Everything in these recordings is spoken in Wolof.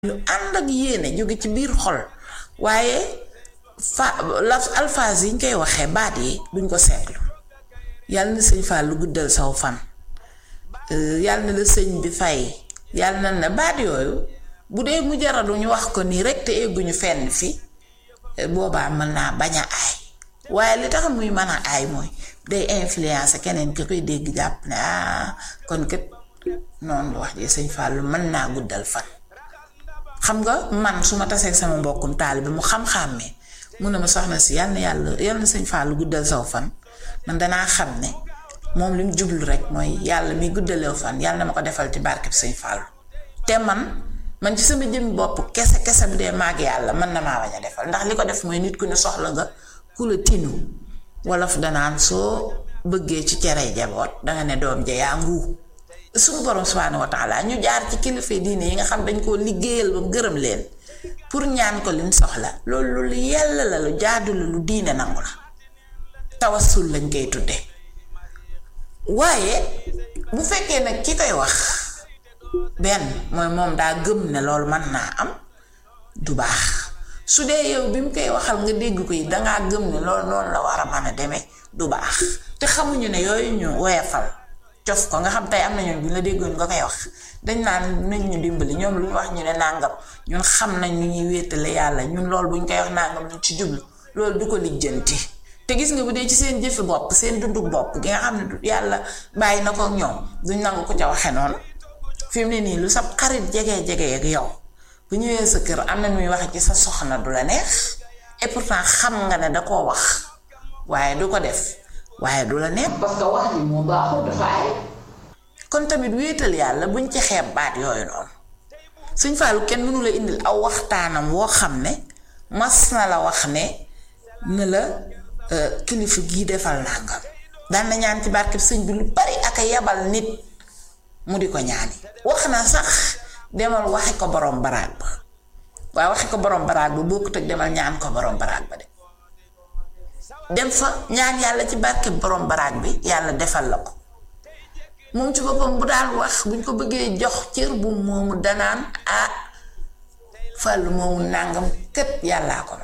yu ànd ak yéene jóge ci biir xol waaye fa la alphase yi ñu koy waxee baat yi duñ ko seetlu yàlla na sëñ Fall lu guddal saw fan yàlla na la sëñ bi fay yàlla na ne baat yooyu bu dee mu jaradu ñu wax ko nii rek te egguñu fenn fi boobaa mën naa bañ a aay waaye li tax muy mën a aay mooy day influence keneen ki koy dégg jàpp ne ah kon kat noonu wax ji sëñ Fall mën naa guddal fan. xam nga man su ma tasee sama mbokkum taalibe mu xam-xàmmee mun na ma soxna si yal na yàlla yal na sëñ Fall guddal saw fan man danaa xam ne moom li mu jublu rek mooy yàlla mi guddalew fan yàlla na ma ko defal ci barkeb sëñ Fall te man man ci sama jëmmi bopp kese kese bu dee maag yàlla mën na maa bañ a defal ndax li ko def mooy nit ku ne soxla nga ku la tinu wolof danaan soo bëggee ci cere jaboot danga ne doom ja yaa nguu suñu borom subhaanahu wa taala ñu jaar ci kilifa diine yi nga xam dañ koo liggéeyal ba gërëm leen pour ñaan ko liñ soxla loolu lu yàlla la lu jaadu la lu diine nangu la tawassul lañ koy tudde waaye bu fekkee nag ki koy wax benn mooy moom daa gëm ne loolu mën naa am du baax su dee yow bi mu koy waxal nga dégg ko yi dangaa gëm ne loolu noonu la war a mën a demee du baax te xamuñu ne yooyu ñu woyafal cof ko nga xam tey am na ñoom bu ñu la déggoon nga koy wax dañ naan nañ ñu dimbali ñoom lu ñu wax ñu ne nàngam ñun xam nañ ñu ñuy wéetale yàlla ñun loolu bu ñu koy wax nàngam luñ ci jublu loolu du ko lijjanti te gis nga bu dee ci seen jëfi bopp seen dundu bopp gi nga xam ne yàlla bàyyi na ko ak ñoom duñ nangu ko ca waxe noonu fi mu ne nii lu sab xarit jege jege ak yow bu ñëwee sa kër am na muy waxe ci sa soxna du la neex et pourtant xam nga ne da koo wax waaye du ko def waaye du la neex parce que wax bi moo baaxul dafa ay kon tamit wéetal yàlla buñ ci xeeb baat yooyu noonu suñ faalu kenn mënu la indil aw waxtaanam woo xam ne mas na la wax ne ne la kilifa gii defal nangam daan na ñaan ci barkeb sëñ bi lu bari ak a yebal nit mu di ko ñaani wax na sax demal waxi ko borom baraag ba waaye waxi ko borom baraag ba bokkut ak demal ñaan ko borom baraag ba de dem fa ñaan yàlla ci barke borom baraag bi yàlla defal la ko moom ci boppam bu daan wax buñ ko bëggee jox cër bu moomu danaan ah fàllu moomu nàngam kët yàllaa ko moom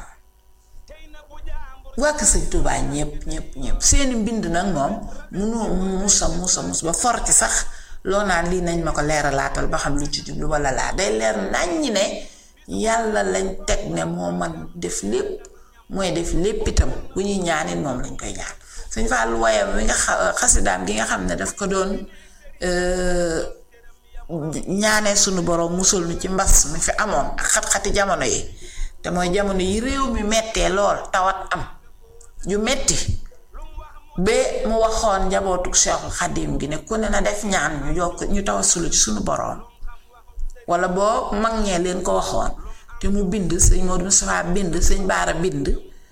wàkk sëñ Tuubaa ñépp ñépp ñépp seeni mbind nag moom munoo musa musa mus ba for ci sax loo naan lii nañ ma ko leeralaatal ba xam lu ci jublu wala laa day leer naññi ne yàlla lañ teg ne moo man def lépp mooy def lépp itam bu ñuy ñaanit moom lañ koy ñaan sëñ Fallu wayam wi nga xasidaam gi nga xam ne daf ko doon ñaanee sunu borom musul nu ci mbas mi fi amoon ak xat-xati jamono yi te mooy jamono yi réew mi mettee lool tawat am yu metti ba mu waxoon njabootu Cheikhul Xadim gi ne ku ne na def ñaan ñu yokk ñu tawasulu ci sunu borom wala boo mag ñee leen ko waxoon te mu bind sëñ Modou Moustapha bind sëñ Baara bind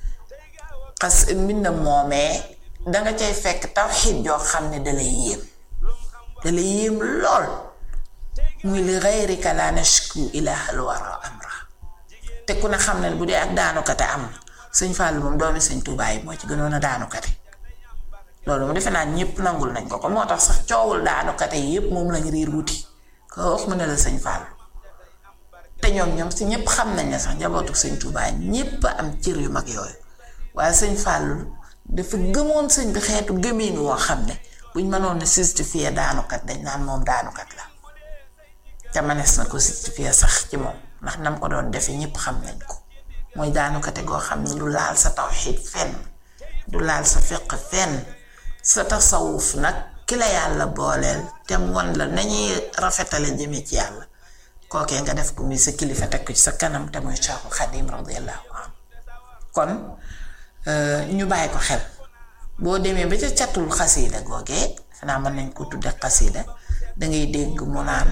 xas mbind moomee danga cay fekk tawxiid joo xam ne dalay yéem dalay yéem lool muy li gayrika laa nashku ilaahal wara amra te ku ne xam ne bu dee ak daanukate am sëñ Fall moom doomi sëñ Tuubaa yi moo ci gënoon a daanukate loolu mu defe naa ñépp nangul nañ ko ko moo tax sax coowul daanukate yi yépp moom lañ riir wuti ko wax mu ne la sëñ Fall te ñoom ñoom si ñëpp xam nañ ne sax njabootu sëñ Touba ñëpp am cër yu mag yooyu waaye sëñ Fallou dafa gëmoon sëñ bi xeetu gëmiin woo xam ne buñ mënoon a justifier daanukat dañ naan moom daanukat la te manees na ko justifier sax ci moom ndax nam ko doon defee ñëpp xam nañ ko mooy daanukate goo xam ne du laal sa tawxiid fenn du laal sa fiq fenn sa tasawuf nag ki la yàlla booleel te mu won la nañuy rafetale jëme ci yàlla kookee nga def ko muy sa kilifa teg ko ci sa kanam te muy Cheikhul Xadim radiyallahu anhu kon ñu bàyyi ko xel boo demee ba ca catul xasiida googee xanaa mën nañ ko tudde xasiida dangay dégg mu naan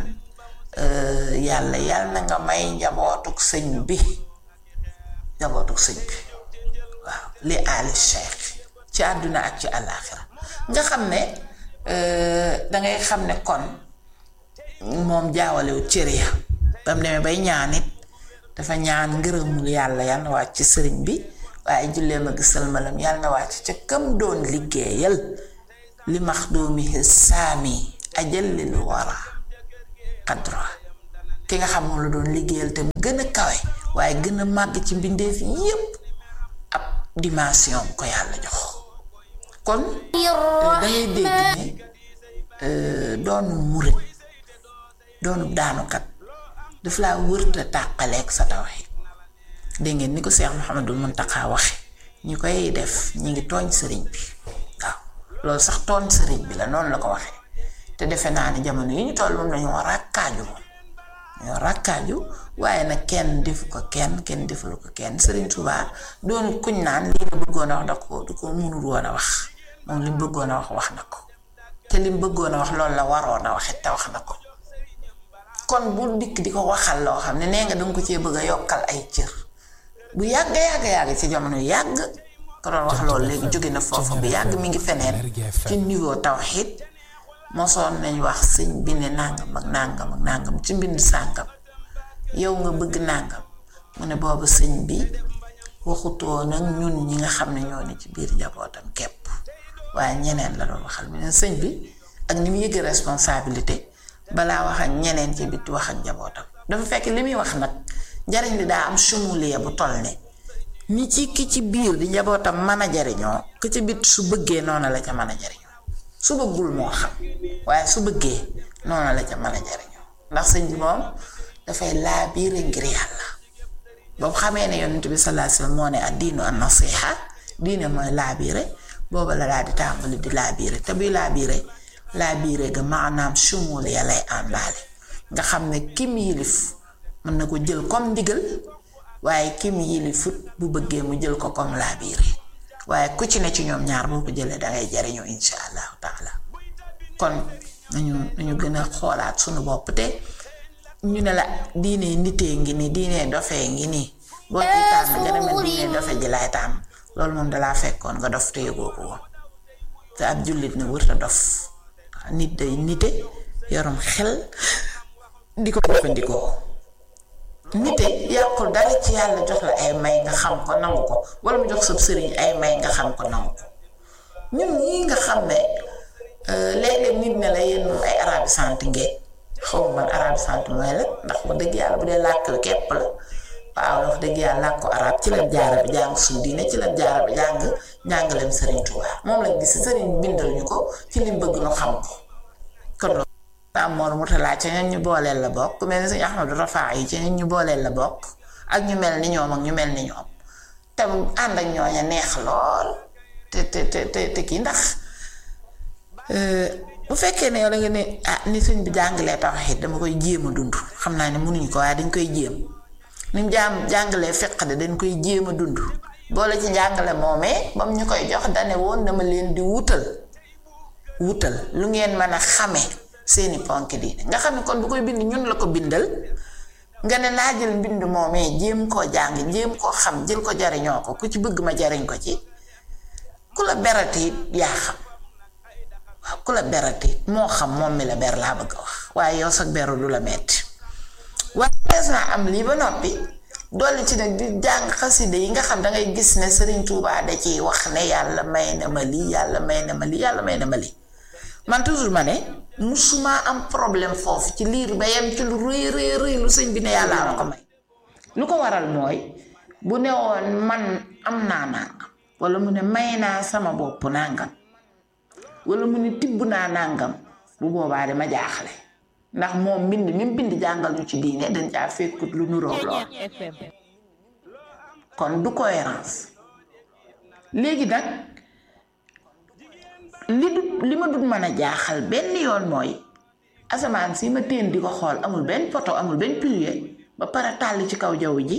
yàlla yàlla na nga may njabootuk sëñ bi njabootuk sëñ bi waaw li ali cheikh ci àdduna ak ci àllaaxira nga xam ne dangay xam ne kon moom jaawalewu cër ya bam demee bay ñaan it dafa ñaan ngërëmul yàlla yàlla na wàcc ci sëriñ bi waaye julleem ak sëlmalam yàlla na wàcc ca kam doon liggéeyal li max doomi saami ajal lil wara qadra ki nga xam moom la doon liggéeyal te mu gën a kawe waaye gën a màgg ci mbindeef yépp ab dimension bu ko yàlla jox kon dangay dégg ne doonu murit doonu daanukat daf laa wërta tàqaleeg sa tawxiid dégg ngeen ni ko Seex Muhammadul Muntaxa waxe ñi koy def ñi ngi tooñ sëriñ bi waaw loolu sax tooñ sëriñ bi la noonu la ko waxee te defe naa ni jamono yi ñu toll moom dañoo ràkkaaju moom dañoo ràkkaaju waaye nag kenn defu ko kenn kenn defulu ko kenn sëriñ Tuubaa doonu kuñ naan lii la bëggoon a wax da ko du ko mënul woon a wax moom li mu bëggoon a wax wax na ko te li mu bëggoon a wax loolu la waroon a waxit te wax na ko kon bu dikk di ko waxal loo xam ne nee nga danga ko cee bëgg a yokkal ay cër bu yàgg yàgg yàgg ci jamono yàgg ko doon wax loolu léegi jóge na foofu bu yàgg mi ngi feneen ci niveau tawxiid mosoon nañ wax sëñ bi ne nàngam ak nàngam ak nàngam ci mbind sàngam yow nga bëgg nàngam mu ne boobu sëñ bi waxutoo nag ñun ñi nga xam ne ñoo ne ci biir njabootam képp waaye ñeneen la doon waxal mu ne sëñ bi ak ni mu yëg responsabilité balaa wax ak ñeneen ci biti wax ak njabootam dafa fekk li muy wax nag njariñ li daa am sumuliya bu toll ne ni ci ki ci biir di njabootam mën a jariñoo ki ci bit su bëggee noonu la ca mën a jariñoo su bëggul moo xam waaye su bëggee noonu la ca mën a jariñoo ndax sëñ bi moom dafay laa biire ngir yàlla boobu xamee ne yonent bi sallallahu alayhi wasallam moo ne ad diinu an nasiha diine mooy laa biire booba la daal di tàmbali di laa biire te buy laa biire laa biire ga maanaam sumul ya lay àndaale nga xam ne kim yilif mën na ko jël comme ndigal waaye kim yilifut bu bëggee mu jël ko comme laa biire waaye ku ci ne ci ñoom ñaar boo ko jëlee dangay jariñoo insha allahu taala kon nañu nañu gën a xoolaat sunu bopp te ñu ne la diine nitee ngi nii diine dofee ngi nii boo ci tànn nga demee diine dofe ji laay tànn loolu moom dalaa fekkoon nga dof te yëgoo ko woon te ab jullit ne wërta dof nit day nite yorum xel di ko jëfandikoo nite yàqul dara ci yàlla jox la ay may nga xam ko nangu ko wala mu jox sab sëriñ ay may nga xam ko nangu ko ñun ñii nga xam ne léeg-léeg nit ne la yéen moom ay arabi sant ngeen xaw ma man arabi sant mooy la ndax wax dëgg yàlla bu dee làkk wi képp la waaw wax dëgg yàlla làkk ko arab ci lañ jaara bi jàng suñu diine ci lañ jaara bi jàng njàngaleem sëriñ Tuubaa moom lañ gis sëriñ bindal ñu ko ci lim bëgg nu xam ko kon loolu am moor mu talaa ca ñun ñu booleel la bokk ku mel ni sëñ Ahmadu Rafaa yi ca ñun ñu booleel la bokk ak ñu mel ni ñoom ak ñu mel ni ñoom te ànd ak ñooña neex lool te te te te kii ndax bu fekkee ne yow da nga ne ah ni sëñ bi jàngalee tawhiid dama koy jéem a dund xam naa ne mënuñu ko waaye dañ koy jéem ni mu jaam jàngalee fiq de dañ koy jéem a dund boole ci jàngale moomee bam ñu koy jox dane woon dama leen di wutal wutal lu ngeen mën a xame seeni ponk diine nga xam ne kon bu koy bind ñun la ko bindal nga ne naa jël mbind moomee jéem koo jàng jéem koo xam jël ko jariñoo ko ku ci bëgg ma jariñ ko ci ku la berati yaa xam waaw ku la berati moo xam moom mi la ber laa bëgg a wax waaye yow sax beru du la metti waaye des naa am lii ba noppi dolli ci nag di jàng xaside yi nga xam dangay gis ne Sëriñ Tuubaa da ciy wax ne yàlla may na ma lii yàlla may na ma lii yàlla may na ma lii man toujours ma ne musuma am problème foofu ci liir ba yem ci lu rëy rëy rëy lu sëñ bi ne yàlla ma ko may lu ko waral mooy bu ne woon man am naa nàngam wala mu ne may naa sama bopp nàngam wala mu ne tibb naa nàngam bu boobaa dama jaaxle ndax moom mbind mi mu bind jàngal ñu ci diine dañ caa fekkut lu nuroog lool kon du cohérence léegi nag li du li ma dut mën a jaaxal benn yoon mooy asamaan si ma téen di ko xool amul benn poto amul benn pilier ba pare tàll ci kaw jaww ji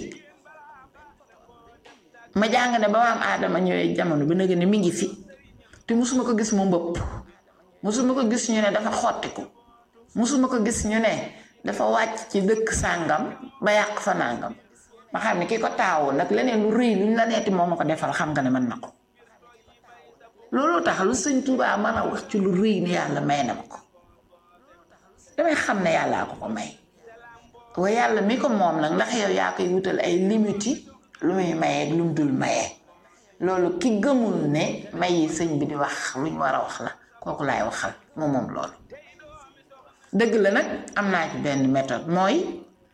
ma jàng ne ba maam aadama ñëwee jamono bi nag ne mi ngi fi te musuma ko gis mu mbëpp musuma ko gis ñu ne dafa xottiku musuma ko gis ñu ne dafa wàcc ci dëkk sàngam ba yàq fa nàngam ma xam ne ki ko taawoon nag leneen lu rëy luñ la neeti moo ma ko defal xam nga ne mën na ko looloo tax lu sëñ Tuubaa mën a wax ci lu rëy ni yàlla may na ma ko damay xam ne yàllaa ko ko may waaye yàlla mi ko moom nag ndax yow yaa koy wutal ay limiti lu muy mayee lu mu dul mayee loolu ki gëmul ne may yi sëñ bi di wax luñ war a wax la kooku laay waxal moom moom loolu dëgg la nag am naa ci benn méthode mooy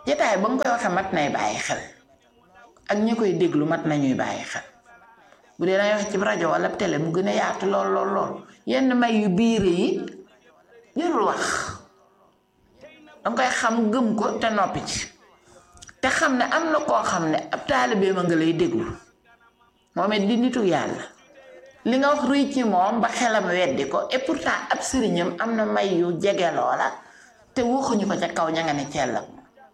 jataay ba nga koy waxee mat nay bàyyi xel ak ñi koy déglu mat nañuy bàyyi xel bu dee dangay wax ci rajo wala télé mu gën a yaatu lool lool lool yenn may yu biir yi jërul wax danga koy xam gëm ko te noppi ci te xam ne am na koo xam ne ab taalibeem a nga lay déglu moom it di nitu yàlla li nga wax rëy ci moom ba xelam weddi ko et pourtant ab sëriñam am na may yu jege loola te waxuñu ko ca kaw ña nga ne cellam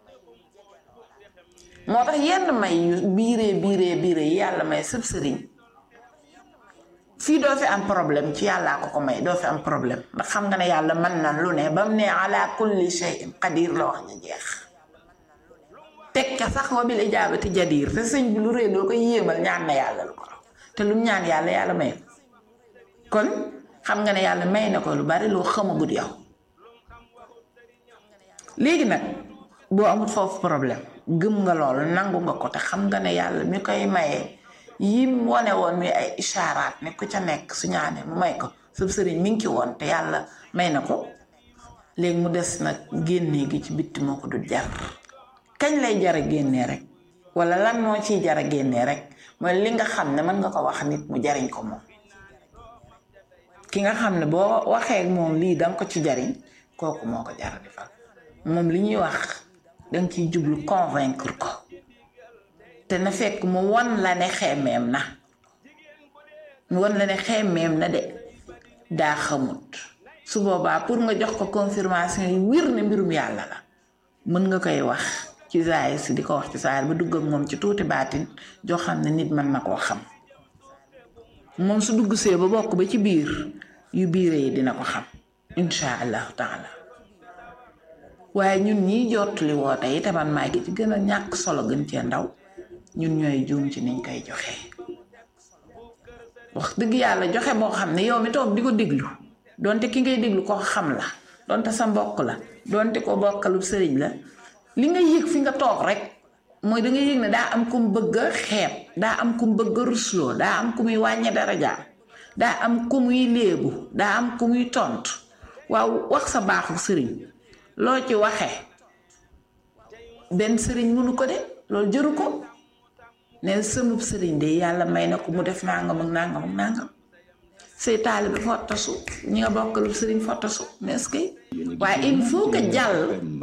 moo tax yenn may yu biiree biiree biiree yi yàlla may sëb sëriñ fii doo fi am problème ci yàllaa ko ko may doo fi am problème ndax xam nga ne yàlla mën na lu ne ba mu ne ala kulli shay'in qadir la wax ñu jeex teg ca sax wa bil ijaabati jadiir te sëñ bi lu rëy loo ko yéemal ñaan na yàlla lu ko te lu mu ñaan yàlla yàlla may ko kon xam nga ne yàlla may na ko lu bari loo xamagut yow léegi nag boo amut foofu problème gëm nga loolu nangu nga ko te xam nga ne yàlla mi koy maye yim wane woon mi ay ishaaraat ne ku ca nekk su ñaanee mu may ko sëb sëriñ mi ngi ci woon te yàlla may na ko léegi mu des nag génnee gi ci bitti moo ko du jar kañ lay jara génnee rek wala lan moo ciy jara génnee rek mooy li nga xam ne mën nga ko wax nit mu jariñ ko moom ki nga xam ne boo waxee moom lii danga ko ci jariñ kooku moo ko jara defal moom li ñuy wax danga ciy jublu convaincre ko te na fekk mu won la ne xemmeem na mu won la ne xemmeem na de daa xamut su boobaa pour nga jox ko confirmation yi wir ne mbirum yàlla la mën nga koy wax ci zaahir si di ko wax ci saar ba dugg ak moom ci tuuti baatin joo xam ne nit mën na koo xam moom su dugg see ba bokk ba ci biir yu biire yi dina ko xam insha allahu taala waaye ñun ñiy jottali woote yi te man maa gi ci gën a ñàkk solo gën cee ndaw ñun ñooy juum ci niñ koy joxe wax dëgg yàlla joxe boo xam ne yow mi toog di ko déglu donte ki ngay déglu ko xam la donte sa mbokk la donte ko bokkalu sëriñ la li nga yëg fi nga toog rek mooy da nga yëg ne daa am ku mu bëgg a xeeb daa am ku mu bëgg a rusloo daa am ku muy wàññe darajaam daa am ku muy léebu daa am ku muy tontu waaw wax sa baaxu sëriñ loo ci waxee benn sëriñ mënu ko de loolu jëru ko ne sëmub sëriñ de yàlla may na ko mu def nangam ak nangam ak nangam say taalibe fottasu ñi nga bokkalu sëriñ fottasu n'est-ce que waaye il faut que jàll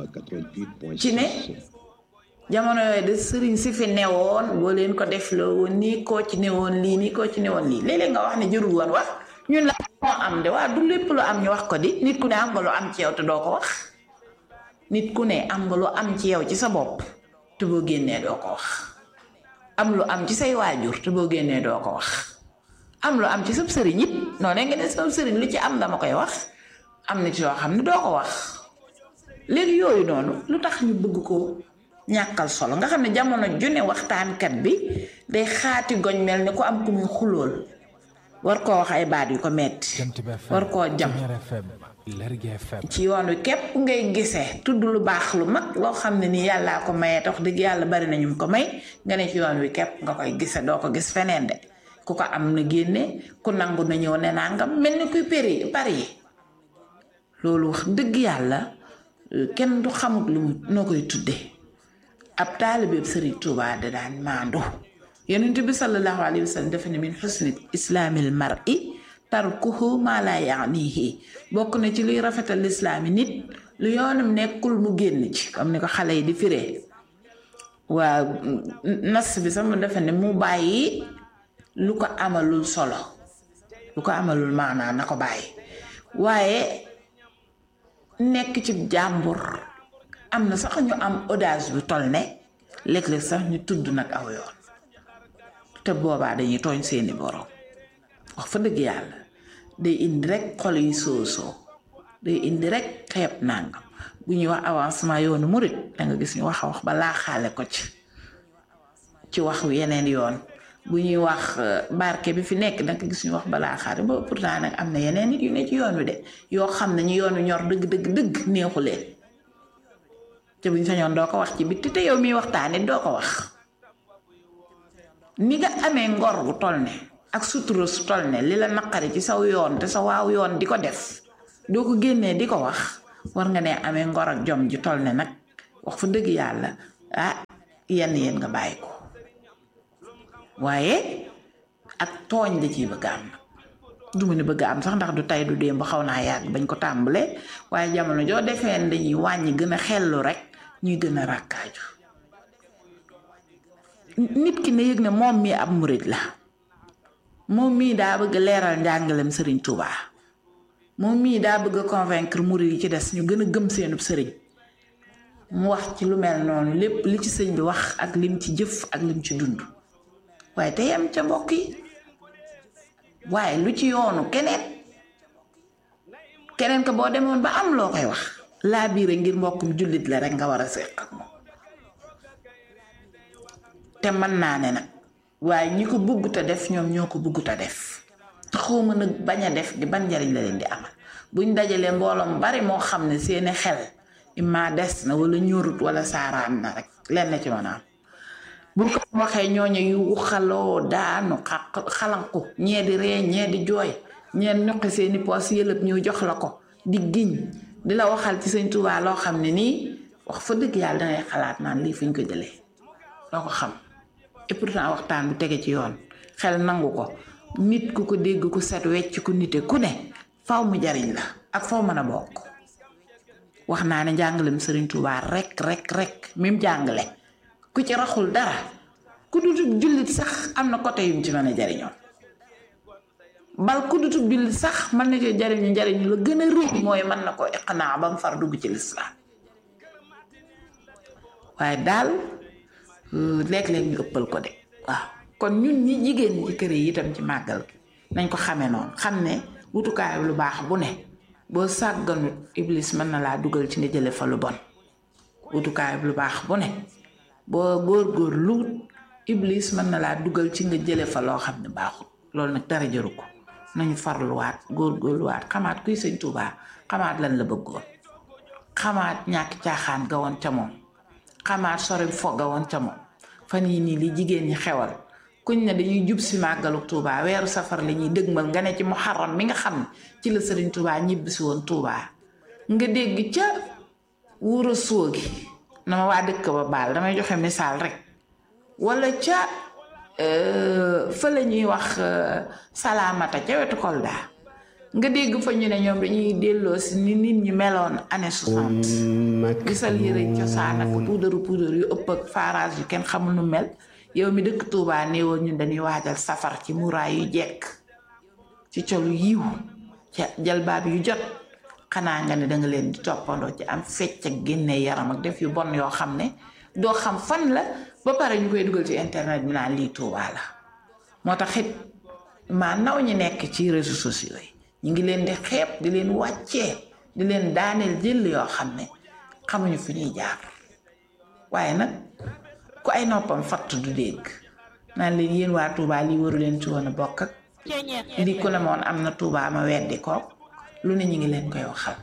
ci ne jamono yooyu de sëriñ si fi newoon boo leen ko def loo woon nii koo ci newoon lii nii koo ci newoon lii léeg-léeg nga wax ne jërul woon wax ñun la moo am de waa du lépp lu am ñu wax ko di nit ku ne am nga lu am ci yow te doo ko wax nit ku ne am nga lu am ci yow ci sa bopp te boo génnee doo ko wax am lu am ci say waajur te boo génnee doo ko wax am lu am ci sab sëriñ it noonu nga ne sab sëriñ lu ci am dama koy wax am na ci yoo xam ne doo ko wax léegi yooyu noonu lu tax ñu bëgg ko ñàkkal solo nga xam ne jamono ju ne waxtaankat bi day xaati goñ mel ni ku am ku muy xulool war koo wax ay baat yu ko metti war koo jam ci yoon wi képp ngay gisee tudd lu baax lu mag loo xam ne nii yàllaa ko mayee tax dëgg yàlla bari na ñu ko may nga ne ci yoon wi képp nga koy gisee doo ko gis feneen de ku ko am na génne ku nangu na ñëw ne nangam mel ni kuy péri pari yi loolu wax dëgg yàlla kenn du xamut lu mu noo koy tuddee ab taalibeeb sëriñ Tuubaa da daan maandu yonent bi sallallahu alayhi wa sallam dafa ne min xusni islaamil mar'i tarkuhu maa laa yaanihi bokk na ci luy rafetal lislaami nit lu yoonam nekkul mu génn ci comme ni ko xale yi di firee waa nas bi sama dafa ne mu bàyyi lu ko amalul solo lu ko amalul maanaa na ko bàyyi waaye nekk ci jàmbur am na sax ñu am audace bu toll ne léeg-léeg sax ñu tudd nag aw yoon te boobaa dañuy tooñ seeni borom wax fa dëgg yàlla day indi rek xol yi soosoo day indi rek xeeb nangam bu ñuy wax avancement yoonu murit danga gis ñu wax a wax ba laaxaale ko ci ci wax yeneen yoon bu ñuy wax barke bi fi nekk danga gis ñu wax ba laaxaale ba pourtant nag am na yeneen nit yu ne ci yoon wi de yoo xam ne ñu yoon wi ñor dëgg dëgg dëgg neexu leen te buñ sañoon doo ko wax ci bitti te yow miy waxtaanit doo ko wax ni nga amee ngor bu toll ne ak sutura su toll ne li la naqari ci saw yoon te sa waaw yoon di ko def doo ko génnee di ko wax war nga ne amee ngor ak jom ji toll ne nag wax fa dëgg yàlla ah yenn yéen nga bàyyi ko waaye ak tooñ da ciy bëgg am nag du ma ne bëgg am sax ndax du tay du démb xaw naa yàgg bañ ko tàmbalee waaye jamono joo defee ne dañuy wàññi gën a xellu rek ñuy gën a ràkkaaju nit ki ne yëg ne moom mii ab murit la moom mii daa bëgg leeral njàngalem sëriñ Touba moom mii daa bëgg a convaincre murit yi ci des ñu gën a gëm seenub sëriñ mu wax ci lu mel noonu lépp li ci sëñ bi wax ak lim ci jëf ak lim ci dund waaye te yem ca mbokk yi waaye lu ci yoonu keneen keneen ko boo demoon ba am loo koy wax laa biire ngir mbokkum jullit la rek nga war a séq ak moom te mën naa ne nag waaye ñi ko bugg te def ñoom ñoo ko bugg te def te xawma nag bañ a def di ban njariñ la leen di amal buñ dajalee mbooloom bari moo xam ne seeni xel imma des na wala ñorut wala saaraan na rek leen na ci mën a am buñ ko waxee ñooñu yu xaloo daanu xalanku ñee di ree ñee di jooy ñee ñuqi seeni poos yëlëb ñëw jox la ko di giñ di la waxal ci sëñ Tuubaa loo xam ne nii wax fa dëgg yàlla dangay xalaat naan lii fuñ ko jëlee doo ko xam et pourtant waxtaan bu tege ci yoon xel nangu ko nit ku ko dégg ku set wecc ku nite ku ne faw mu jariñ la ak faw mën a bokk wax naa ne njàngalem sëriñ Tuubaa rek rek rek mim jàngale ku ci raxul dara ku dutub jullit sax am na côté yum ci mën a jariñoo bal ku dutub jullit sax mën na ci jariñu njariñu la gën a rëy mooy mën na ko iqnaa ba mu far dugg ci lislaam waaye daal léeg-léeg ñu ëppal ko de waaw kon ñun ñi jigéen ñi ci kër yi itam ci màggal gi nañ ko xamee noonu xam ne wutukaay lu baax bu ne boo sàgganut iblis mën na laa dugal ci nga jële fa lu bon wutukaay lu baax bu ne boo góor-góor luut iblis mën na laa dugal ci nga jële fa loo xam ne baaxut loolu nag dara jëru ko nañu farluwaat góor-góorluwaat xamaat kuy sëñ Tuubaa xamaat lan la bëggoon xamaat ñàkk caaxaan ga woon ca moom xamaat sori fo ga woon ca moom fan yii nii li jigéen ñi xewal kuñ ne dañuy jub si màggalu Tuubaa weeru safar la ñuy dëgmal nga ne ci muharram mi nga xam ne ci la sëriñ Tuubaa ñibbisi woon Tuubaa nga dégg ca wuro soogi na ma waa dëkk ba baal damay joxe misaal rek wala ca fa la ñuy wax salaamata ca wetu Kolda nga dégg fa ñu ne ñoom dañuy delloo si ni nit ñi meloon année soixante gisal yëre cosaan ak puudaru puudar yu ëpp ak farage yu kenn xamul nu mel yow mi dëkk Tuubaa néewoon ñun dañuy waajal safar ci muraay yu jekk ci colu yiw ca jalbaab yu jot xanaa nga ne danga leen di toppandoo ci am fecc ak génne yaram ak def yu bon yoo xam ne doo xam fan la ba pare ñu koy dugal ci internet bi naan lii Tuubaa la moo tax it maa naw ñi nekk ci réseaux sociaux yi ñu ngi leen di xeeb di leen wàccee di leen daaneel jël yoo xam ne xamuñu fi ñuy jaar waaye nag ku ay noppam fatt du dégg naan leen yéen waa Tuubaa lii waru leen ci woon a bokk ak lii ku ne moon am na Tuubaa ma weddi ko lu ne ñu ngi leen koy waxal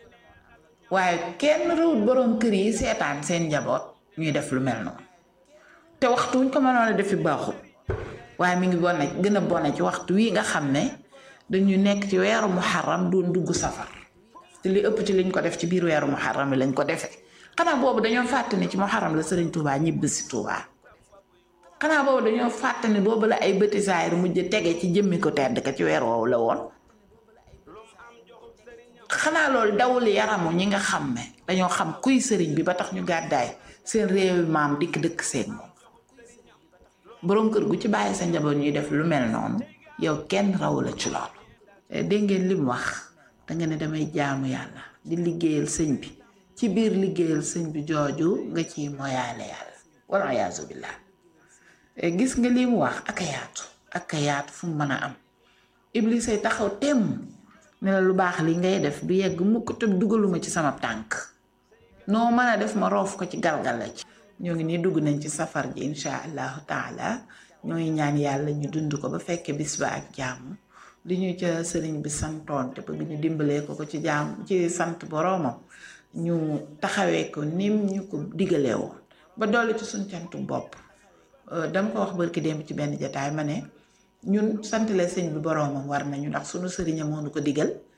waaye kenn rëwut boroom kër yi seetaan seen njaboot ñuy def lu mel noonu te waxtu wuñ ko mënoon a defi baaxut waaye mi ngi bone gën a bone ci waxtu wii nga xam ne dañu nekk ci weeru muharram doon dugg safar te li ëpp ci liñ ko def ci biir weeru muharram lañ ko defee xanaa boobu dañoo fàtte ne ci muharram la sëriñ Touba ñibbi si Touba xanaa boobu dañoo fàtte ne boobu la ay bëti saayir mujj tege ci jëmmi ko tedd ka ci weer woowu la woon xanaa loolu dawul yaramu ñi nga xam ne dañoo xam kuy sëriñ bi ba tax ñu gàddaay seen réewi maam dikk dëkk seen moom boroom kër gu ci bàyyi sa njaboot ñuy def lu mel noonu yow kenn rawu la ci loolu dégg ngeen li mu wax danga ne damay jaamu yàlla di liggéeyal sëñ bi ci biir liggéeyal sëñ bi jooju nga ciy moyaale yàlla walla yaasu billaah gis nga li mu wax ak a yaatu ak a yaatu fu mu mën a am iblis ay taxaw temm ne la lu baax li ngay def du yegg mukk te dugaluma ci sama tànk noo mën a def ma roof ko ci galgal la ci ñoo ngi nii dugg nañ ci safar ji insha allahu taala ñooy ñaan yàlla ñu dund ko ba fekkee bis ba ak jàmm li ñu ca sëriñ bi santoon te bëgg ñu dimbalee ko ko ci jàmm ci sant boroomam ñu taxawee ko nim ñu ko digalee woon ba dolli ci suñ cantu bopp dama ko wax barki démb ci benn jataay ma ne ñun santale sëñ bi boroomam war nañu ndax suñu sëriña moo nu ko digal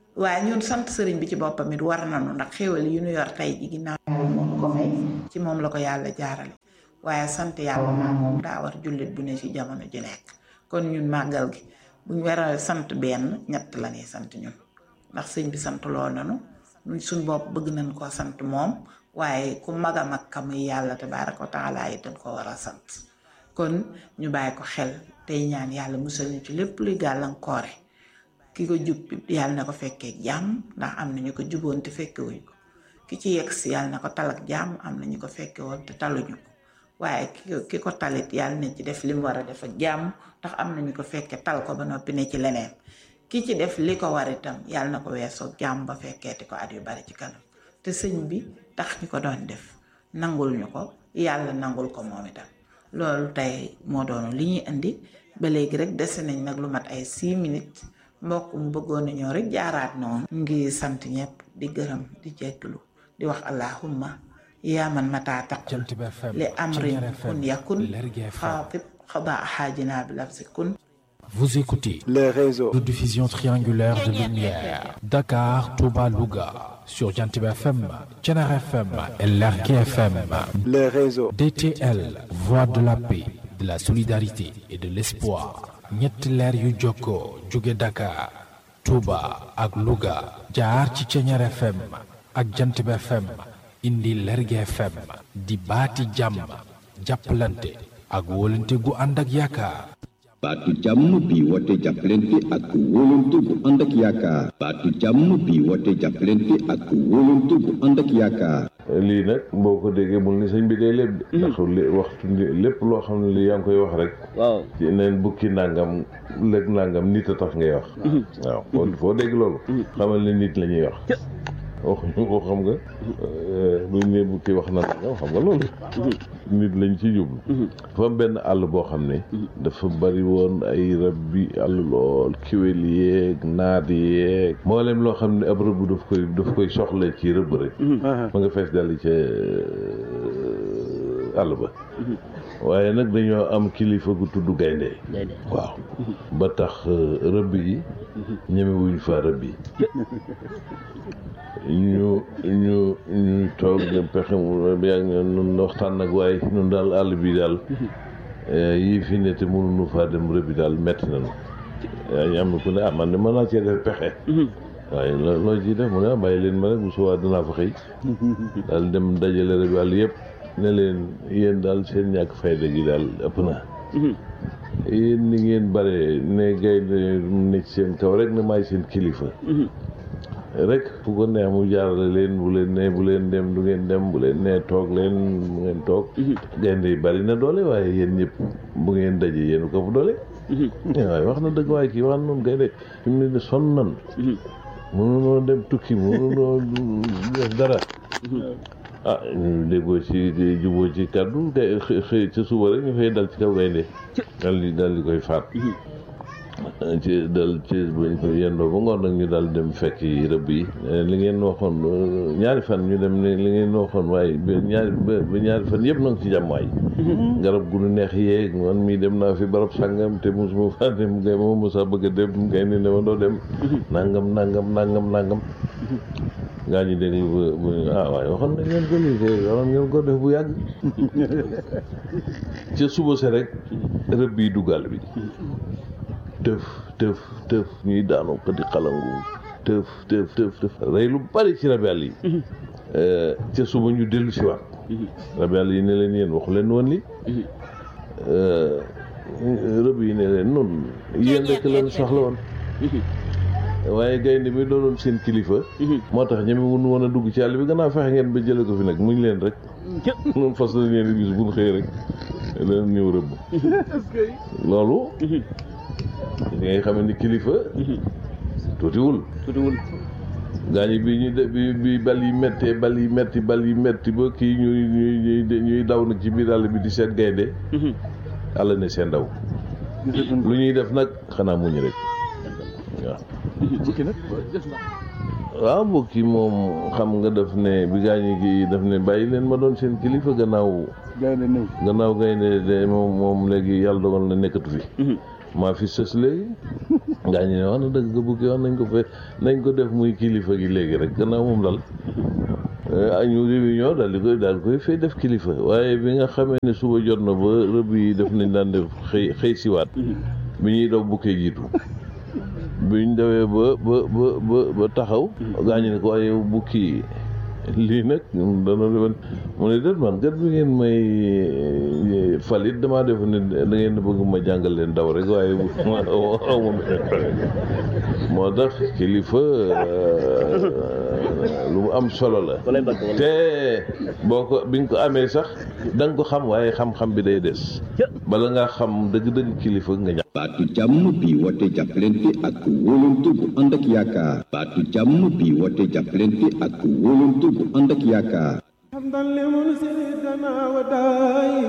waaye ñun sant sëriñ bi ci boppam it war nañu ndax xéwal yi ñu yor tey ji ginnaaw moo ñu ko may ci moom la ko yàlla jaarale waaye sant yàlla maa moom daa war jullit bu ne ci jamono ji nekk kon ñun màggal gi buñ war sant benn ñett la ñuy sant ñun ndax sëñ bi sant loo nanu ñun suñ bopp bëgg nañ koo sant moom waaye ku mag a mag ka muy yàlla tabaaraka wa taala it dañ ko war a sant kon ñu bàyyi ko xel tey ñaan yàlla musal ñu ci lépp luy gàllankoore ki ko jub yàlla na ko fekkee jàmm ndax am na ñu ko juboon te fekkewuñ ko ki ci yegg si yàlla na ko tal ak jàmm am na ñu ko fekke woon te taluñu ko waaye ki ki ko talit yàlla na ci def li mu war a def ak jàmm ndax am na ñu ko fekke tal ko ba noppi ne ci leneen ki ci def li ko war itam yàlla na ko weesoo jàmm ba fekkeeti ko at yu bari ci kanam te sëñ bi tax ñu ko doon def nangul ñu ko yàlla nangul ko moom itam loolu tey moo doonu li ñuy indi ba léegi rek dese nañ nag lu mat ay 6 minutes mbokk mu bëggoon na ñoo rek jaaraat noonu ngi sant ñëpp di gërëm di jégglu di wax allahumma yaa man mataa taqul li amrin kun yakun xaatib xadaa xaajina bi lafsi kun Vous écoutez les réseaux de diffusion triangulaire de lumière Dakar, Touba, Louga sur Jantib FM, Thiénare FM et Lergui FM. les réseaux DTL, voix de la paix, de la solidarité et de l'espoir. ñetti leer yu jokkoo jóge Dakar, Touba ak Louga jaar ci Thiénare FM ak Jantib FM indi Lergui FM di baati jàmm jàppalante ak wóolante gu ànd ak yaakaar. baatu jàmm bi woote jàppalante ak wóolante bu ànd ak yaakaar baatu jàmm bi woote jàppalante ak wóolante bu ànd ak yaakaar lii nag boo ko déggee bul ni sëñ bi day lépp de ndax li waxtu lépp loo xam ne li yaa ngi koy wax rek waaw ci neen bukki nangam lëg nangam nit a tax ngay wax waaw foo foo dégg loolu xamal ne nit la ñuy wax waxuñu ko xam nga buñ ne bukki wax na nangam xam nga loolu nit lañ ci jublu dafa am benn àll boo xam ne dafa bari woon ay rab bi àll lool kiwél yeeg naat yeeg mboolem loo xam ne ab rëbb daf koy daf koy soxla ci rëbb rek ma nga fees dal ca àll ba waaye nag dañoo am kilifa gu tudd gaynde waaw ba tax rëbb yi ñemewuñ fa rëbb yi ñu ñu ñu toog de pexe mu yàgg ñun waxtaan nag waaye ñun daal àll bi daal yii fi ne te mënuñu faa dem rëbbi daal metti nañu yaa ñu am na ku ne ah man de mën naa cee def pexe waaye loo loo ciy def mu ne ah bàyyi leen ma rek bu subaa dinaa fa xëy daal dem dajale rëbbi àll yëpp ne leen yéen daal seen ñàkk fayda gi daal ëpp na yéen ni ngeen bare ne gaynde ne ci seen kaw rek ne maay seen kilifa rek fu ko neex mu jaarale leen bu leen ne bu leen dem du ngeen dem bu leen ne toog leen bu ngeen toog gaynde yi bari na doole waaye yéen ñëpp bu ngeen daje yéen ko fu doole waaye wax na dëgg waaye kii wax noonu gaynde fi mu ne ni sonn nan mënunoo dem tukki mënunoo def dara ah ñu déggoo ci juboo ci kàddu gay xëy ca suba rek ñu fay dal ci kaw gaynde dal di dal di koy faat ci dal ci yendoo ba ngoon nag ñu daal dem fekk yi rëbb yi li ngeen waxoon ñaari fan ñu dem ne li ngeen waxoon waaye ba ñaari ba ñaari fan yëpp na nga ci jàmm waay garab gu nu neex yeeg man mii dem naa fi barab sàngam te mosuma faa dem gay ma mosa bëgg a dem gay ni ne ma doo dem nangam nangam nangam nangam gaa ñi dégg bu ah waaye waxoon nañ ngeen ko lii te waxoon ngeen ko def bu yàgg ca suba se rek rëbb yi duggal bi tëf tëf tëf ñuy daanu ko di xalangu tëf tëf tëf tëf rey lu bari ci rabi àll yi ca suba ñu dellu si waat rabi àll yi ne leen yéen waxu leen woon li rëbb yi ne leen noonu yéen rek leen soxla woon waaye gaynde bi doonoon seen kilifa moo tax ñeme wun woon a dugg ci àll bi gannaaw fexe ngeen ba jële ko fi nag muñ leen rek noonu fas la ngeen di gis bu ñu xëy rek leen ñëw rëbb loolu li ngay xam ni kilifa tuutiwul tuutiwul gaañi bi ñu de bi bi bal yi méttee bal yi métti bal yi métti ba kii ñuy ñuy ñuy daw nag ci biir àll bi di seet gaynde àll ne seen daw lu ñuy def nag xanaa muñ rek waaw waaw bokki moom xam nga daf ne bi gaañi gi daf ne bàyyi leen ma doon seen kilifa gannaaw gaynde ñëw gannaaw gaynde de moom moom léegi yàlla dogal na nekkatu fi maa fi sës léegi ngaa ñu ne wax na dëgg nga bukki wax nañ ko fe nañ ko def muy kilifa gi léegi rek gannaaw moom dal añu réunion daal di koy daal koy fay def kilifa waaye bi nga xamee ne suba jot na ba rëbb yi def nañ daan def xëy xëy siwaat bi ñuy daw bukkee jiitu biñ dawee ba ba ba ba ba taxaw gaañu ne ko waaye yow bukki lii nag dana defoon mu ne déet man gat bi ngeen may falit damaa def ne da ngeen bëgg ma jàngal leen daw rek waaye ma aw ma moo tax kilifa lu mu am solo la te boo ko bi nga ko amee sax da nga ko xam waaye xam-xam bi day des bala nga xam dëgg-dëgg kilifa nga ñàkk baatu jàmm bi woote jàppalante ak wóolante bu ànd ak yaakaar baatu jàmm bi woote jàppalante ak wóolante bu ànd ak yaakaar حمدا لمنزل الدنا وداي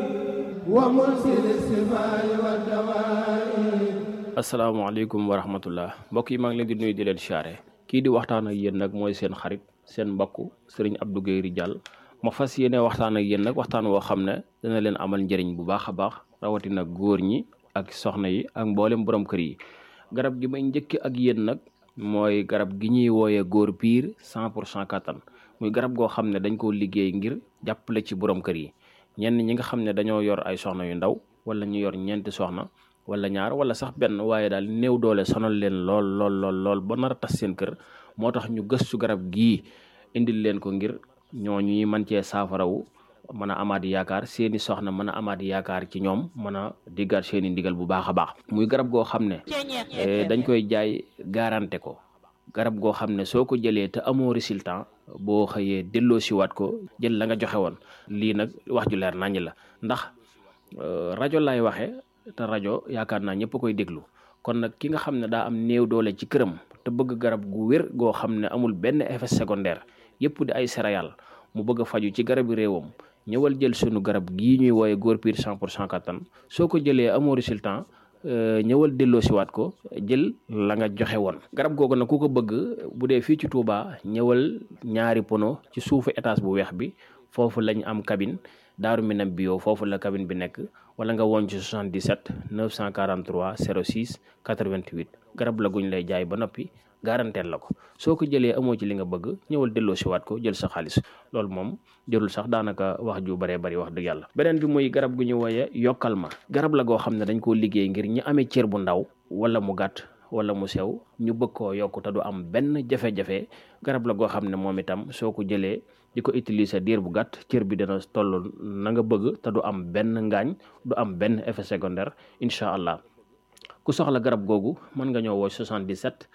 ومنزل السماء والدواء asalaamaaleykum wa rahmatullah mbokk yi maa ngi leen di nuyu di leen siyaare kii di waxtaan ak yéen nag mooy seen xarit seen mbokk sëriñ Abdou Guèye Ridial ma fas yéene waxtaan ak yéen nag waxtaan woo xam ne dana leen amal njëriñ bu baax a baax rawatina góor ñi ak soxna yi ak mboolem borom kër yi garab gi may njëkk ak yéen nag mooy garab gi ñuy wooyee góor piir cent pour cent kattan muy garab goo xam ne dañ koo liggéey ngir jàppale ci borom kër yi ñenn ñi nga xam ne dañoo yor ay soxna yu ndaw wala ñu yor ñeenti soxna wala ñaar wala sax benn waaye daal néew doole sonal leen lool lool lool lool ba nar a tas seen kër moo tax ñu gëstu garab gii indil leen ko ngir ñooñu mën cee saafarawu mën a amaat yaakaar seeni soxna mën a amaat yaakaar ci ñoom mën a diggaat seeni ndigal bu baax a baax muy garab goo xam ne dañ koy jaay garanté ko garab goo xam ne soo ko jëlee te amoo résultat boo xëyee delloo siwaat ko jël la nga joxe woon lii nag wax ju leer naññ la ndax rajo laay waxee te rajo yaakaar naa ñëpp koy déglu kon nag ki nga xam ne daa am néew doole ci këram te bëgg garab gu wér goo xam ne amul benn effet secondaire yëpp di ay céréales mu bëgg a faju ci garabi réewam ñëwal jël sunu garab gii ñuy wooye góor piir cent pour cent kattan soo ko jëlee amoo résultat ñëwal delloo siwaat ko jël la nga joxe woon garab googu nag ku ko bëgg bu dee fii ci Touba ñëwal ñaari pono ci suufu étage bu weex bi foofu lañ am cabine daaru minam bio foofu la cabine bi nekk wala nga woon ci 77 943 06 88 garab la guñ lay jaay ba noppi garanteel la ko soo ko jëlee amoo ci li nga bëgg ñëwal delloo siwaat ko jël sa xaalis loolu moom jërul sax daanaka wax ju baree bari wax dëgg yàlla beneen bi muy garab gu ñu wooye yokkal ma garab la goo xam ne dañ koo liggéey ngir ñi amee cër bu ndaw wala mu gàtt wala mu sew ñu bëgg koo yokk te du am benn jafe-jafe garab la goo xam ne moom itam soo ko jëlee di ko utiliser diir bu gàtt cër bi dina toll na nga bëgg te du am benn ngaañ du am benn effet secondaire incha allah ku soxla garab googu mën nga ñëw woo 77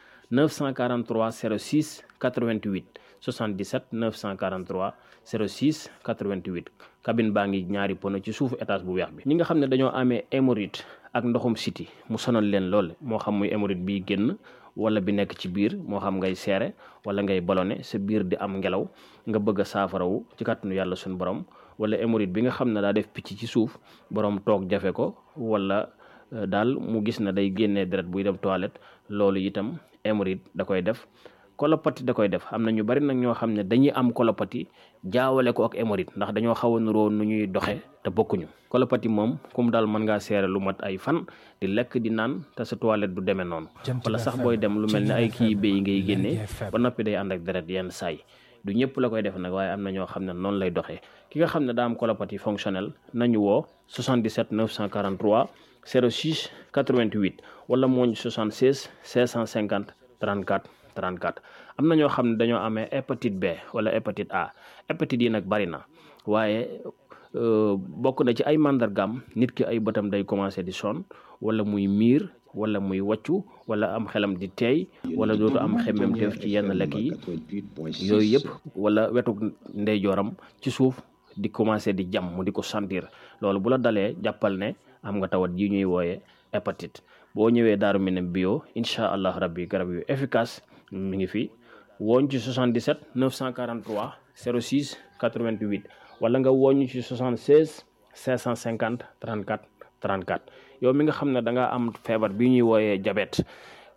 943 06 88 77 943 06 88 cabine baa ngi ñaari pono ci suufu étage bu weex bi ñi nga xam ne dañoo amee hémorroïde ak ndoxum siti mu sonal leen lool moo xam muy hémorroïde bi génn wala bi nekk ci biir moo xam ngay seere wala ngay ballonné sa biir di am ngelaw nga bëgg a saafarawu ci kàttanu yàlla suñu borom wala hémorroïde bi nga xam ne daa def picc ci suuf borom toog jafe ko wala daal mu gis na day génnee deret buy dem toilette loolu itam hémorroïde da koy def kolopati da koy def am na ñu bari nag ñoo xam ne dañuy am kolopati jaawale ko ak hémorroïde ndax dañoo xaw a nuroo nu ñuy doxe te bokkuñu kolopati moom kum daal mën ngaa seere lu mat ay fan di lekk di naan te sa toilette du demee noonu wala sax booy dem lu mel ne ay kii béy ngay génnee ba noppi day ànd ak deret yenn saay du ñëpp la koy def nag waaye am na ñoo xam ne noonu lay doxee ki nga xam ne daa am colopathie fonctionnelle nañu woo 77 943 06 88 wala mooñ 76 650 34 34 am na ñoo xam ne dañoo amee hépatite B wala hépatite A hépatite yi nag bari na waaye bokk na ci ay màndargaam nit ki ay bëtam day commencé di sonn wala muy miir wala muy wàccu wala am xelam di teey wala dootu am xemmem teef ci yenn lekk yi yooyu yëpp wala wetu ndeyjooram ci suuf di commencé di jam mu di ko sentir loolu bu la dalee jàppal ne am nga tawat yi ñuy wooye hépatite boo ñëwee daaru minam bio incha allah rabbi garab yu efficace mi ngi fi wooñ ci 77 943 06 88 wala nga wooñ ci 76 550 34 34 yow mi nga xam ne da nga am feebar bi ñuy wooyee diabète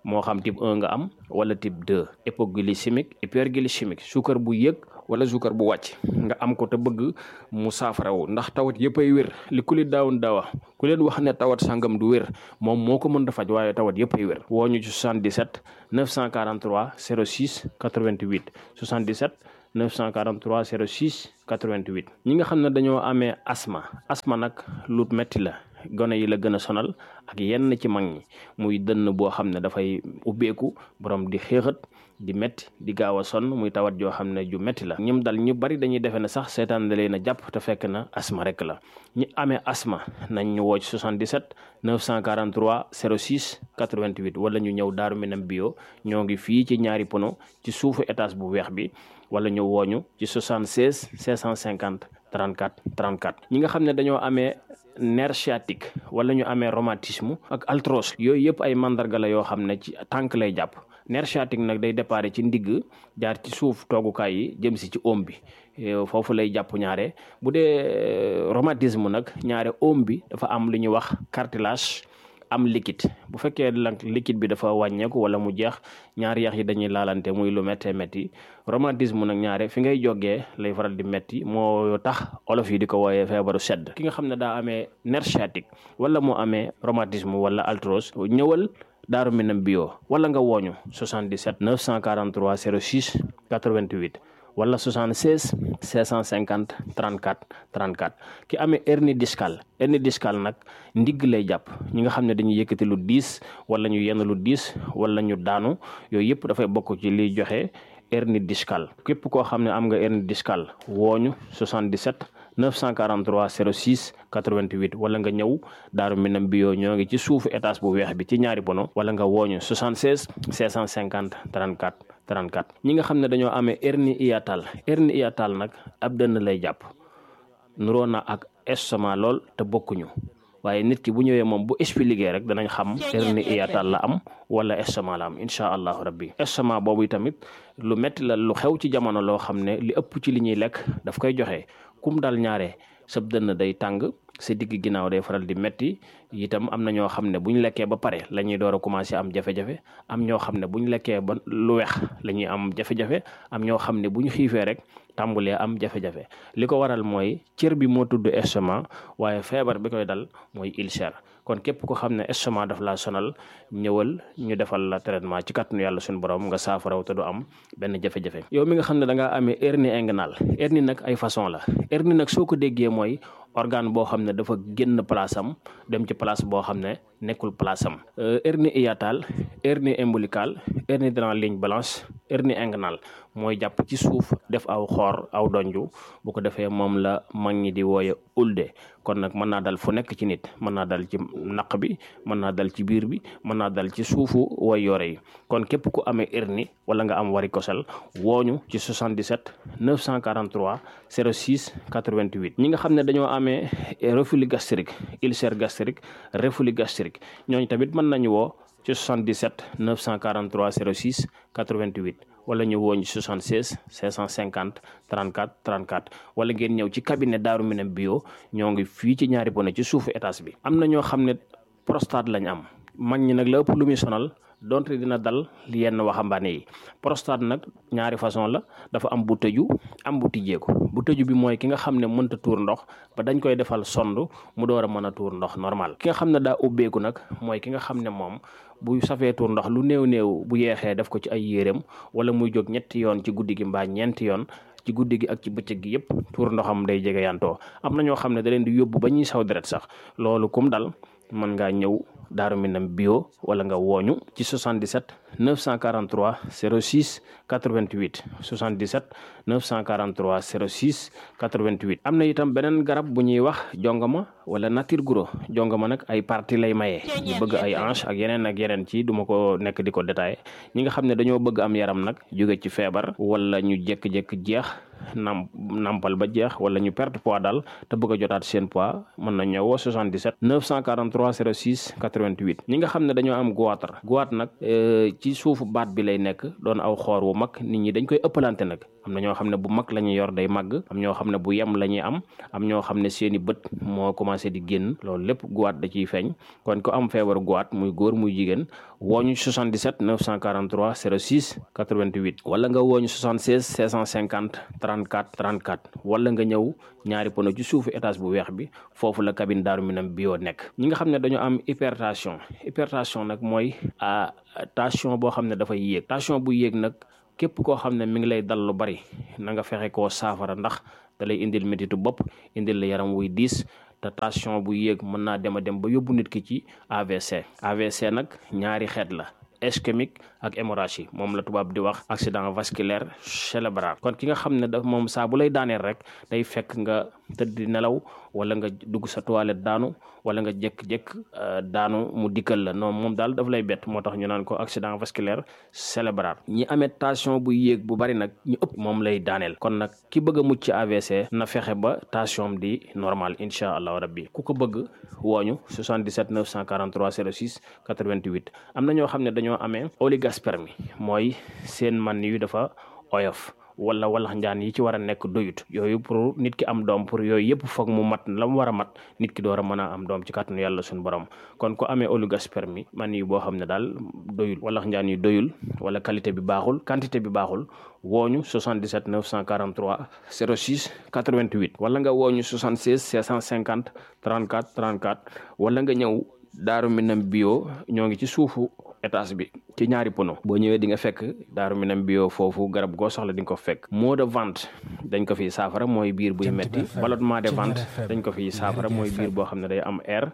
moo xam type 1 nga am wala type 2 hypoglycémique hyperglycémique suukar bu yëg wala suukar bu wàcc nga am ko te bëgg mu saafarawu ndax tawat yëpp ay wér li ku li daawun daawa ku leen wax ne tawat sangam du wér moom moo ko mën a faj waaye tawat yëpp ay wér woo ñu ci 77 943 06 88 77 943 06 88 ñi nga xam ne dañoo amee asma asma nag lu metti la gone yi la gën a sonal ak yenn ci mag ñi muy dënn boo xam ne dafay ubbeeku borom di xéexat di metti di gaaw a sonn muy tawat joo xam ne ju metti la ñim dal ñu bari dañuy defe ne sax seetaan da leen a jàpp te fekk na asma rek la ñi amee asma nañ ñu woo ci 77 943 06 88 wala ñu ñëw Daaru Minam bio ñoo ngi fii ci ñaari pono ci suufu étage bu weex bi wala ñu wooñu ci 76 650 34 34 ñi nga xam ne dañoo amee nerf sciatique wala ñu amee rhumatisme ak arthrose yooyu yëpp ay mandarga la yoo xam ne ci tànk lay jàpp nerf sciatique nag day déparé ci ndigg jaar ci suuf toogukaay yi jëm si ci oom bi foofu lay jàpp ñaare bu dee rhumatisme nag ñaare oom bi dafa am lu ñuy wax cartilage am liquide bu fekkee nag liquide bi dafa wàññeeku wala mu jeex ñaari yax yi dañuy laalante muy lu méttee métti rhumatisme nag ñaare fi ngay jógee lay faral di métti moo tax olof yi di ko wooyee feebaru sedd ki nga xam ne daa amee nerf sciatique wala mu amee rhumatisme wala arthrose ñëwal Daaru Minam bio wala nga wooñu 77 943 06 88 wala 76 650 34 34 ki amee hernie discale hernie discale nag ndigg lay jàpp ñi nga xam ne dañuy yëkkati lu diis wala ñu yenn lu diis wala ñu daanu yooyu yëpp dafay bokk ci liy joxe hernie discale képp koo xam ne am nga hernie discale wooñu 77 943 06 88 wala nga ñëw Daaru Minam bio ñoo ngi ci suufu étage bu weex bi ci ñaari bono wala nga wooñu 76 650 34 34 ñi nga xam ne dañoo amee hernie hiatale hernie hiatale nag ab dënn lay jàpp nuroo na ak estomac lool te bokkuñu waaye nit ki bu ñëwee moom bu expliqué rek danañ xam hernie hiatale la am wala estomac la am incha allahu rabbi estomac boobu tamit lu metti la lu xew ci jamono loo xam ne li ëpp ci li ñuy lekk daf koy joxe kum dal ñaare sab dënn day tàng sa digg ginnaaw day faral di metti itam am na ñoo xam ne bu ñu lekkee ba pare la ñuy door a commencé am jafe-jafe am ñoo xam ne bu ñu lekkee ba lu weex la ñuy am jafe-jafe am ñoo xam ne bu ñu xiifee rek tàmbulee am jafe-jafe li ko waral mooy cër bi moo tudd estomac waaye feebar bi koy dal mooy ulcère kon képp ko xam ne estomac daf laa sonal ñëwal ñu defal la traitement ci kàttanu yàlla suñu borom nga saafaraw te du am benn jafe-jafe yow mi nga xam ne da ngaa amee hernie inguinale hernie nag ay façon la hernie nag soo ko déggee mooy organe boo xam ne dafa génn place am dem ci place boo xam ne nekkul place am hernie hiatale hernie ombilicale hernie dans la ligne blanche hernie inguinale mooy jàpp ci suuf def aw xoor aw donju bu ko defee moom la mag ñi di wooye ulde kon nag mën naa dal fu nekk ci nit mën naa dal ci naq bi mën naa dal ci biir bi mën naa dal ci suufu way yore yi kon képp ku amee hernie wala nga am varicocèle wooñu ci 77 943 06 88 ñi nga xam ne dañoo amee reflux gastrique ulcère gastrique reflux gastrique ñooñu tamit mën nañu woo ci 77 943 06 88 wala ñu wooñ 76 550 34 34 wala ngeen ñëw ci cabinet Daaru Minam bio ñoo ngi fii ci ñaari bone ci suufu étage bi am na ñoo xam ne prostate lañ am mag ñi nag la ëpp lu muy sonal donte dina dal yenn waxambaane yi prostate nag ñaari façon la dafa am bu tëju am bu tijjeeku bu tëju bi mooy ki nga xam ne mënta tuur ndox ba dañ koy defal sond mu door a mën a tuur ndox normal ki nga xam ne daa ubbeeku nag mooy ki nga xam ne moom bu safee tuur ndox lu néew néew bu yeexee def ko ci ay yéreem wala muy jóg ñetti yoon ci guddi gi mbaa ñeenti yoon ci guddi gi ak ci bëccëg gi yëpp tuur ndoxam day jege yantoo am na ñoo xam ne da leen di yóbbu ba ñuy saw deret sax loolu kum dal mën ngaa ñëw Daaru Minam bio wala nga wooñu ci 77 943 06 88 77 943 06 88 am na itam beneen garab bu ñuy wax jongama wala nature guro jongama nag ay parti lay maye ñu bëgg ay hanche ak yeneen ak yeneen ci duma ko nekk di ko détaillé ñi nga xam ne dañoo bëgg am yaram nag jóge ci feebar wala ñu jékki-jékki jeex nam nampal ba jeex wala ñu perte poids daal te bëgg a jotaat seen poids mën na ñëw woo 77 943 06 88 ñi nga xam ne dañoo am goitre goitre nag ci suufu baat bi lay nekk doon aw xoor wu mag nit ñi dañ koy ëppalante nag am na ñoo xam ne bu mag la ñuy yor day màgg am ñoo xam ne bu yem la ñuy am am ñoo xam ne seeni bët moo commencé di génn loolu lépp goitre da ciy feeñ kon ko am feebar goitre muy góor muy jigéen wooñu 77 943 06 88 wala nga wooñu 76 650 34 34 wala nga ñëw ñaari pono ci suufu étage bu weex bi foofu la cabine Daaru Minam bio nekk ñi nga xam ne dañoo am hypertension hypertension nag mooy tension boo xam ne dafay yéeg tension bu yéeg nag képp koo xam ne mi ngi lay dal lu bari na nga fexe koo saafara ndax da lay indil métitu bopp indil la yaram wuy diis te tension bu yéeg mën naa dem a dem ba yóbbu nit ki ci AVC AVC nag ñaari xeet la ischémique ak hémorragie moom la tubaab di wax accident vasculaire cérébral kon ki nga xam ne daf moom saa bu lay daaneel rek day fekk nga tëdd di nelaw wala nga dugg sa toilette daanu wala nga jékk-jékk daanu mu dikkal la non moom daal daf lay bett moo tax ñu naan ko accident vasculaire cérébral ñi amee tension bu yéeg bu bari nag ñu ëpp moom lay daaneel kon nag ki bëgg a mucc ci AVC na fexe ba tension di normal incha allahu rabbi ku ko bëgg wooñu 77 943 06 88 am na ñoo xam ne dañoo amee oligospermie mooy seen man yu dafa oyof wala walax njaan yi ci war a nekk doyut yooyu pour nit ki am doom pour yooyu yëpp foog mu mat la mu war a mat nit ki door a mën a am doom ci kàttanu yàlla suñu borom kon ku amee oligospermie man yi boo xam ne daal doyul walax njaan yi doyul wala qualité bi baaxul quantité bi baaxul wooñu 77 943 06 88 wala nga wooñu 76 650 34 34 wala nga ñëw Daaru Minam bio ñoo ngi ci suufu étage bi ci ñaari pono boo ñëwee di nga fekk Daaru Minam bio foofu garab goo soxla di nga ko fekk maux de ventre dañ ko fiy saafara mooy biir buy metti ballonnement de ventre dañ ko fiy saafara mooy biir boo xam ne day am air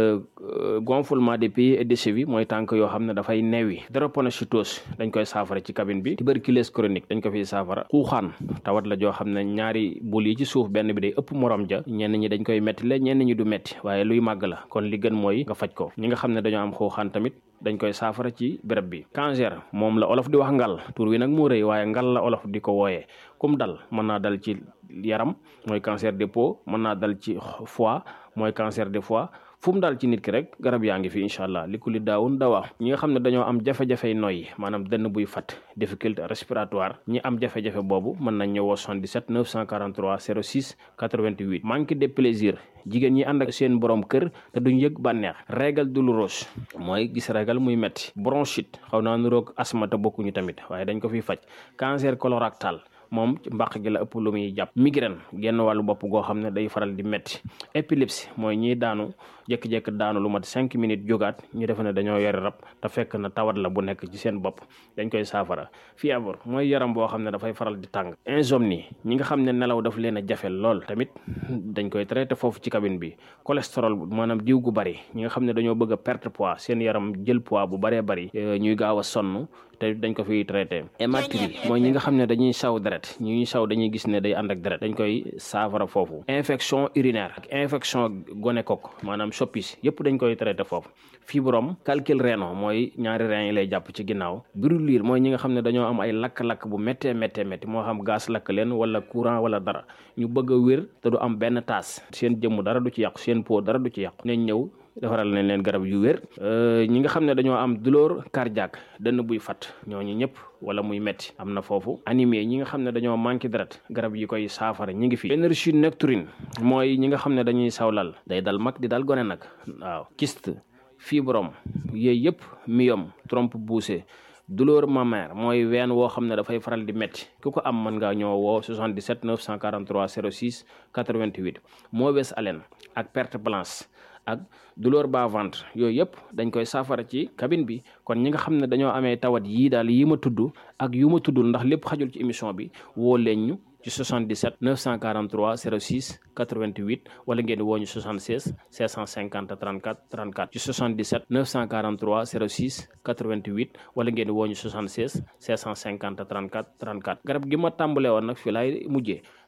gonflement des pieds et des chevilles mooy tànk yoo xam ne dafay neewi drépanocytose dañ koy saafara ci cabine bi tuberculose chronique dañ ko fiy saafara xuuxaan tawat la joo xam ne ñaari bul yi ci suuf benn bi day ëpp morom ja ñenn ñi dañ koy metti la ñenn ñi du metti waaye luy màgg la kon li gën mooy nga faj ko ñi nga xam ne dañoo am xuuxaan tamit dañ koy saafara ci béréb bi cancer moom la olof di wax ngal tur wi nag moo rëy waaye ngal la olof di ko wooyee kum dal mën naa dal ci yaram mooy cancer de peau mën naa dal ci foie mooy cancer de foie fu mu daal ci nit ki rek garab yaa ngi fi incha allah li ku li daawun dawaa ñi nga xam ne dañoo am jafe-jafey noyyi maanaam dënn buy fat difficulté respiratoire ñi am jafe-jafe boobu mën nañ ñëwoo 77 943 06 88 manque de plaisir jigéen ñi ànd ak seen borom kër te duñ yëg bànneex régal douloureuse mooy gis régal muy metti bronchite xaw naa nuroog asma te bokkuñu tamit waaye dañ ko fiy faj cancer colorectal moom ci mbàq gi la ëpp lu muy jàpp migraine genn wàllu bopp goo xam ne day faral di metti épilepsie mooy ñiy daanu jékki-jékki daanu lu mat cinq minutes jógaat ñu defe ne dañoo yore rab te fekk na tawat la bu nekk ci seen bopp dañ koy saafara fièvre mooy yaram boo xam ne dafay faral di tàng insomnie ñi nga xam ne nelaw daf leen a jafe lool tamit dañ koy traité foofu ci cabine bi cholestérol maanaam diw gu bari ñi nga xam ne dañoo bëgg a perte poids seen yaram jël poids bu baree bari ñuy gaaw a sonn te dañ ko fiy traité hématurie mooy ñi nga xam ne dañuy saw deret ñuy saw dañuy gis ne day ànd ak deret dañ koy saafara foofu infection urinaire ak infection gonocoque maanaam soppis yëpp dañ koy traité foofu fibrome calcul rénal mooy ñaari rein yi lay jàpp ci ginnaaw brûlure mooy ñi nga xam ne dañoo am ay lakk-lakk bu méttee méttee métti moo xam gaz lakk leen wala courant wala dara ñu bëgg a wér te du am benn taas seen jëmm dara du ci yàqu seen peau dara du ci yàqu nañ ñëw defaral nañ leen garab yu wér ñi nga xam ne dañoo am douleur cardiaque dënn buy fat ñooñu ñëpp wala muy metti am na foofu anémie ñi nga xam ne dañoo manqué deret garab yi koy saafara ñi ngi fi énergie nocturne mooy ñi nga xam ne dañuy sawlal day dal mag di dal gone nag waaw kyste fibrome yooyu yëpp myome trompe poussée douleur mammaire mooy ween woo xam ne dafay faral di métti ku ko am mën ngaa ñoo woo 77 943 06 88 mauvaise haleine ak perte blanche ak douleur bas ventre yooyu yëpp dañ koy saafara ci cabine bi kon ñi nga xam ne dañoo amee tawat yii daal yi ma tudd ak yu ma tuddul ndax lépp xajul ci émission bi woo leen ñu ci 77 943 06 88 wala ngeen woo ñu 76 650 34 34 ci 77 943 06 88 wala ngeen woo ñu 76 650 34 34 garab gi ma tàmbalee woon nag fii laay mujjee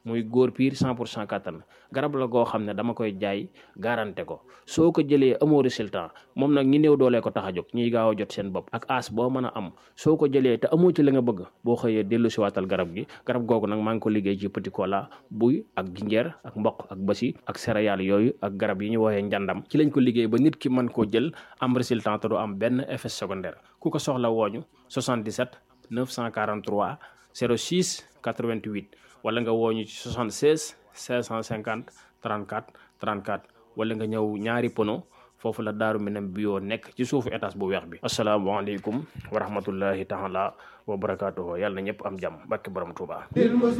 muy góor piir 100 pour cent kattan garab la goo xam ne dama koy jaay garanté ko soo ko jëlee amoo résultat moom nag ñi néew doolee ko tax a jóg ñiy gaaw a jot seen bopp ak as boo mën a am soo ko jëlee te amoo ci la nga bëgg boo xëyee dellu si waatal garab gi garab googu nag maa ngi ko liggéey ci petit cola buy ak jinjeer ak mboq ak basi ak céréales yooyu ak garab yi ñu woowee njàndam ci lañ ko liggéey ba nit ki mën koo jël am résultat te du am benn effet secondaire ku ko soxla wooñu 77 943 06 88 wala nga wooñu ci 76 550 34 34 wala nga ñëw ñaari pono foofu la daaru minam bio nekk ci suufu étage bu weex bi asalaamaaleykum wa rahmatullahi taala wa barakaatuhu yàlla na ñëpp am jàmm barke borom Tuubaa